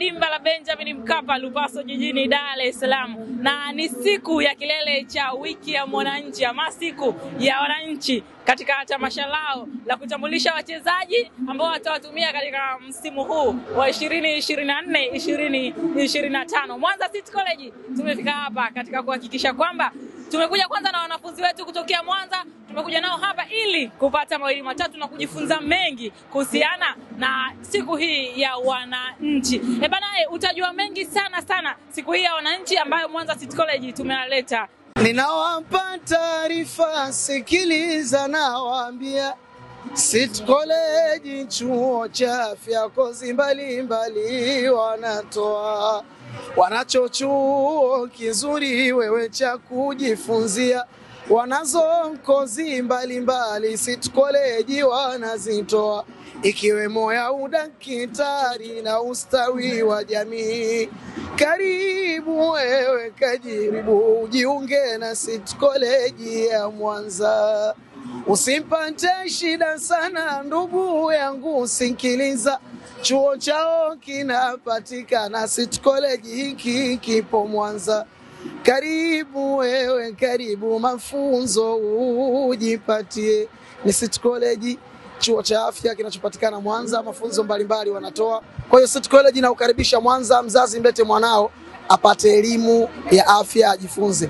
dimba la Benjamin Mkapa Lupaso jijini Dar es Salaam, na ni siku ya kilele cha wiki ya mwananchi ama siku ya wananchi katika tamasha lao la kutambulisha wachezaji ambao watawatumia katika msimu huu wa 2024 2025. Mwanza City College tumefika hapa katika kuhakikisha kwamba tumekuja kwanza na wanafunzi wetu kutokea Mwanza, tumekuja nao hapa ili kupata mawili matatu na kujifunza mengi kuhusiana na siku hii ya wananchi. Eh bana, eh, utajua mengi sana sana siku hii ya wananchi ambayo Mwanza City College tumealeta. Ninawapa taarifa, sikiliza, nawaambia City College chuo cha afya, kozi mbalimbali wanatoa, wanacho chuo kizuri wewe cha kujifunzia, wanazo kozi mbalimbali City College wanazitoa, ikiwemo ya udakitari na ustawi wa jamii. Karibu wewe kajiribu, ujiunge na City College ya Mwanza. Usipate shida sana ndugu yangu, sikiliza, chuo chao kinapatikana City College, hiki kipo Mwanza. Karibu wewe, karibu, mafunzo ujipatie. Ni City College, chuo cha afya kinachopatikana Mwanza, mafunzo mbalimbali wanatoa. Kwa hiyo City College inaukaribisha Mwanza. Mzazi mlete mwanao apate elimu ya afya, ajifunze.